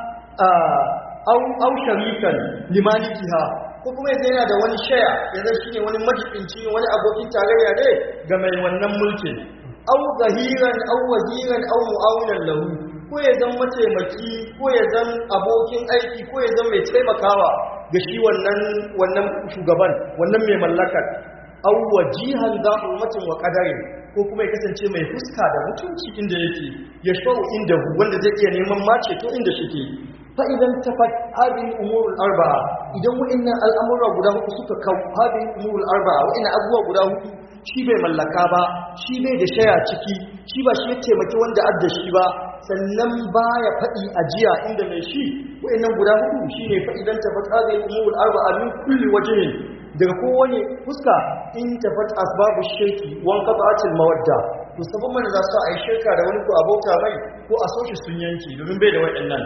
aw aw sharikan limalikiha ko kuma yanzu yana da wani shaya yanzu shine wani majibinci wani abokin tarayya ne ga mai wannan mulkin aw zahiran aw waziran aw mu'awinan lahu ko ya zan mataimaki ko ya zan abokin aiki ko ya zan mai taimakawa ga shi wannan wannan shugaban wannan mai mallakar aw wajihan za ummatin wa qadarin ko kuma ya kasance mai fuska da mutunci inda yake ya shawo inda wanda zai iya neman mace to inda shike fa idan tafat hadhihi umurul arba'a idan wa'annan al'amura guda hudu suka kawo hadhihi umurul arba'a wa'annan abubuwa guda hudu shi bai mallaka ba shi bai da shaya ciki shi ba shi ya taimaki wanda adda shi ba sannan baya faɗi ajiya inda mai shi wa'annan guda hudu shine fa idan tafat hadhihi umurul arba'a min kulli wajhin daga kowane fuska in tafat asbabu shirki wan qata'atil mawadda to sabon mana za su a yi shirka da wani ko abota mai ko a soshi sun yanki domin bai da waɗannan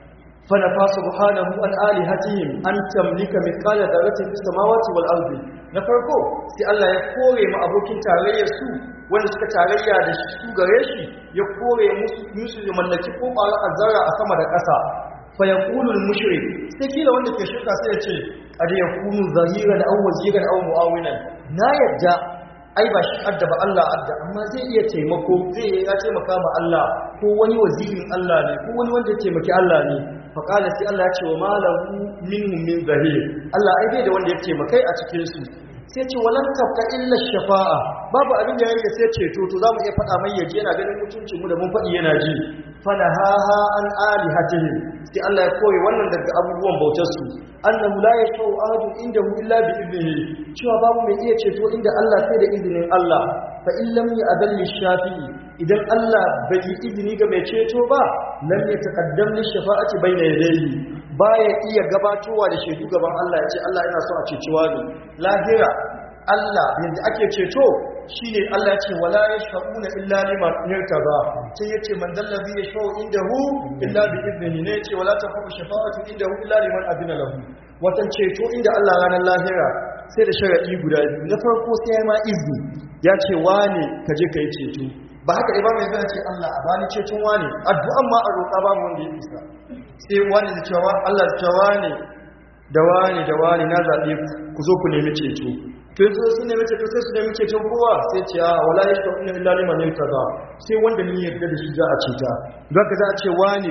fa nafa subhanahu an alihatihim an tamlika mithqala dharratin fis samawati wal ardi na farko sai Allah ya kore mu abokin tarayyar su wanda suka tarayya da su gare shi ya kore musu musu ya mallaki ko ƙwara azzara a sama da ƙasa fa yaqulu al mushrik sai kila wanda ke shirka sai ya ce qad yakunu zahiran aw waziran aw muawinan na yadda ai ba shi adda ba Allah adda amma zai iya taimako zai ya taimaka ma Allah ko wani wazirin Allah ne ko wani wanda ya taimaki Allah ne fa qala sai Allah ya ce wa malahu minhum min zahir Allah ai bai da wanda ya taimakai a cikin su sai ce walan tafka illa shafa'a babu abin da yake sai ceto to zamu iya faɗa mai yaje yana ganin mutuncin mu da mun faɗi yana ji fala ha ha an alihatihim sai Allah ya koyi wannan daga abubuwan bautar su annahu la yashau ahadun indahu illa bi idnihi cewa babu mai iya ceto inda Allah sai da izinin Allah fa in lam ya'dal shafi'i idan Allah bai yi izini ga mai ceto ba lam yataqaddam li shafa'ati bayna yadayhi baya iya gabatowa da shaidu gaban Allah ya ce Allah yana so a ceci wani lahira Allah yadda ake ceto shine Allah ya ce wala yashfa'una illa liman yartaba sai yace man dallazi yashfa'u indahu illa bi idnihi ne yace wala tafu shafa'atu indahu illa liman adina lahu watan ceto inda Allah ranar lahira sai da sharadi guda biyu na farko sai ya ma izini ya ce wane ka je kai ceto ba haka ba mai zai ce Allah a bani ceton wane addu'an ma a roƙa babu wanda ya isa sai wani da cewa Allah da cewa ne da wani da wani na zaɓe ku zo ku nemi ceto to yanzu sun nemi ceto sai su nemi ceton kowa sai ce a wala ya shi ina illa liman yauta sai wanda ni yarda da shi za a ceta don ka za a ce wani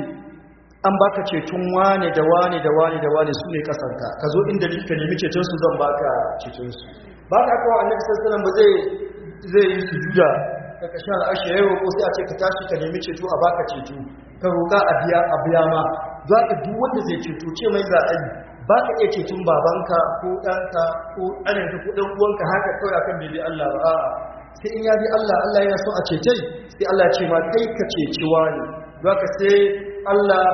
an baka ceton wane da wane da wane da wane su ne kasanka ka zo inda ni ka nemi ceton su zan baka ceton su ba ka kawo annabi sallallahu alaihi wasallam ba zai zai yi sujuda ka kashe al'ashi ya roƙo sai a ce ka tashi ka nemi ceto a baka ceto ka roƙa a biya a biya ma za ka duk wanda zai ceto ce mai za a yi ba ka iya ceton babanka ko ɗanka ko ɗananka ko ɗan uwanka haka kawai akan bai Allah ba a'a sai in ya bi Allah Allah yana so a cetai sai Allah ce ma kai ka ceci wani haka sai Allah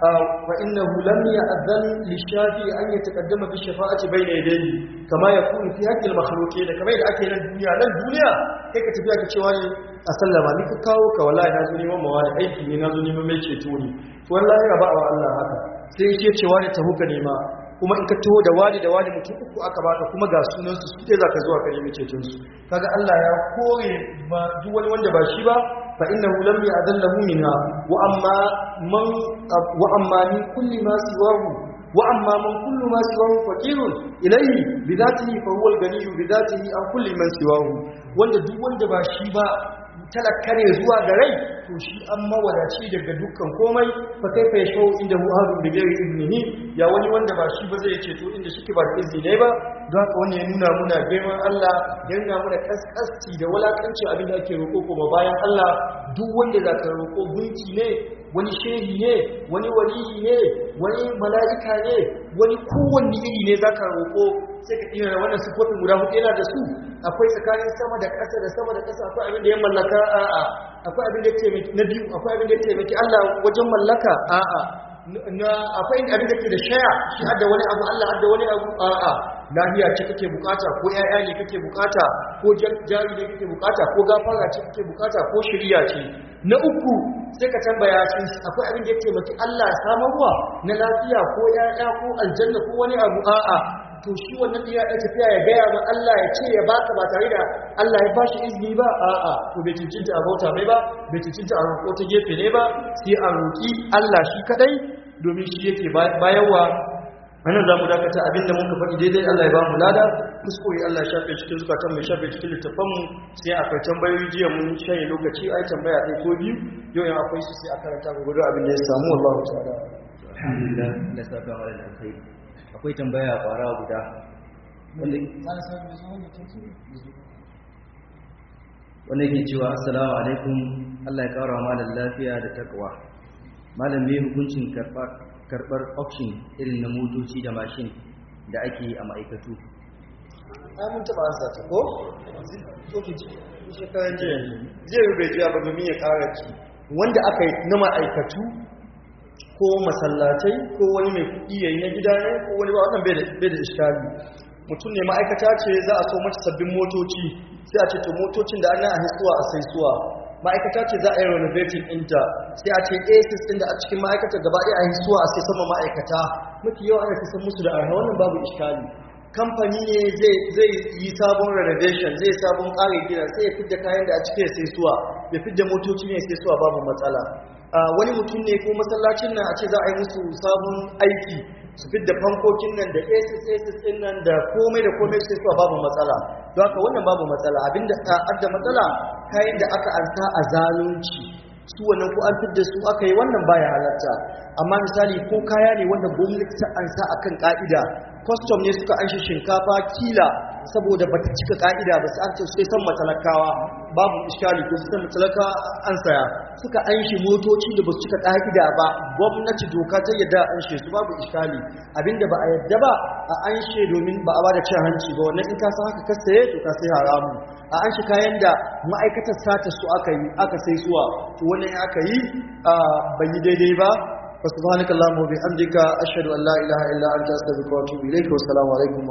wa innahu lam ya'zan lishafi an yataqaddama bi shafa'ati bayna yadayhi kama yakunu fi haqqi al-makhluqin kama yadda ake nan duniya nan duniya kai ka tafi ka cewa ne a sallama ni ka kawo ka wallahi na zo neman mawa da aiki ne na zo neman mai ceto ne to wallahi ba wa Allah haka sai yake cewa ne taho ka nema kuma in ka taho da wani da wani mutum uku aka baka kuma ga sunan su sai zaka zuwa ka nemi ceton su kaga Allah ya kore ba duk wani wanda ba shi ba fa innahu lam ya'dallahu minha wa amma man wa amma min kulli ma siwahu wa amma man kullu ma siwahu faqirun ilayhi bidatihi fa huwa al-ganiyyu bidatihi an kulli man siwahu wanda duk wanda ba shi ba talaka ne zuwa ga rai to shi an mawadaci daga dukkan komai fa kai fa yashau inda hu hadu bi ghairi iznihi ya wani wanda ba shi ba zai ce to inda shike ba da izini ne ba don haka wani ya nuna muna girman Allah ya nuna muna kaskasci da walakanci abin da ake roƙo kuma bayan Allah duk wanda za ka roƙo gunki ne wani shehi ne wani waliyi ne wani mala'ika ne wani kowanne iri ne za ka roƙo sai ka iya wannan sifofin guda hudu yana da su akwai tsakanin sama da ƙasa da sama da ƙasa akwai abin da ya mallaka a'a akwai abin da ya taimaki na biyu akwai abin da ya taimaki Allah wajen mallaka a'a na akwai abin da ke da shaya shi hadda wani abu Allah hadda wani abu a'a lafiya ce kake bukata ko ƴaƴa ne kake bukata ko jari ne kake bukata ko gafara ce kake bukata ko shiriya ce na uku sai ka tambaya shi akwai abin da ya taimaki Allah samarwa na lafiya ko ƴaƴa ko aljanna ko wani abu a'a to shi wannan iya ɗan tafiya ya gaya ma Allah ya ce ya baka ba tare da Allah ya bashi izini ba a'a to bai cincinta a bauta mai ba bai cincinta a roƙo ta gefe ne ba sai a roƙi Allah shi kadai domin shi yake bayarwa anan za mu dakata abinda muka faɗi daidai Allah ya ba mu lada kuskure Allah ya shafe cikin zukatan mai shafe cikin littafan mu sai akwai tambayoyi jiya mun shanye lokaci ai tambaya ɗaya ko biyu yau yan akwai su sai a karanta ga gudu abin da ya samu wallahu ta'ala alhamdulillah Allah saka wa da kai akwai tambaya kwara guda wanda wanda yake cewa assalamu alaikum Allah ya kara malam lafiya da takwa malam me hukuncin karbar karbar auction irin na motoci da mashin da ake yi a ma'aikatu ai mun taba ansa ta ko to ki ji shekaran jiya ne zai bai jiya ba domin ya kara ki wanda aka yi na ma'aikatu ko masallatai ko wani mai kuɗi yayi na gida ne ko wani ba wannan bai da bai da iskali mutum ne ma'aikata ce za a so mata sabbin motoci sai a ce to motocin da ana a hisuwa a saisuwa ma'aikata ce za a yi renovating ɗinta sai a ce asis ɗin da a cikin ma'aikata gaba ɗaya a hisuwa a sai sama ma'aikata mafi yawa ana fi san musu da arha wannan babu iskali kamfani ne zai yi sabon renovation zai sabon ƙarin gina sai ya fidda kayan da a cikin sai suwa ya fidda motoci ne sai suwa babu matsala wani mutum ne ko masallacin nan a ce za a yi musu sabon aiki su fidda fankokin nan da asis asis ɗin nan da komai da komai sai suwa babu matsala don haka wannan babu matsala abinda adda matsala kayan da aka ansa a zalunci su wannan ko an fidda su aka yi wannan baya halarta amma misali ko kaya ne wanda gwamnati ta ansa akan ka'ida custom ne suka anshi shinkafa kila saboda bata cika ka'ida ba sai an ce sai san matalakawa babu iskali ko sai matalaka an saya suka anshi motoci da basu cika ka'ida ba gwamnati doka ta yadda an she su babu iskali abinda ba a yadda ba a anshe domin ba a bada cin hanci ba wannan in ka san haka ka saye to ka sai haramu a anshi kayan da ma'aikatar sata su aka yi aka sai suwa to wannan aka yi bai yi daidai ba فسبحانك اللهم وبحمدك أشهد أن لا إله إلا أنت أستغفرك وأتوب إليك والسلام عليكم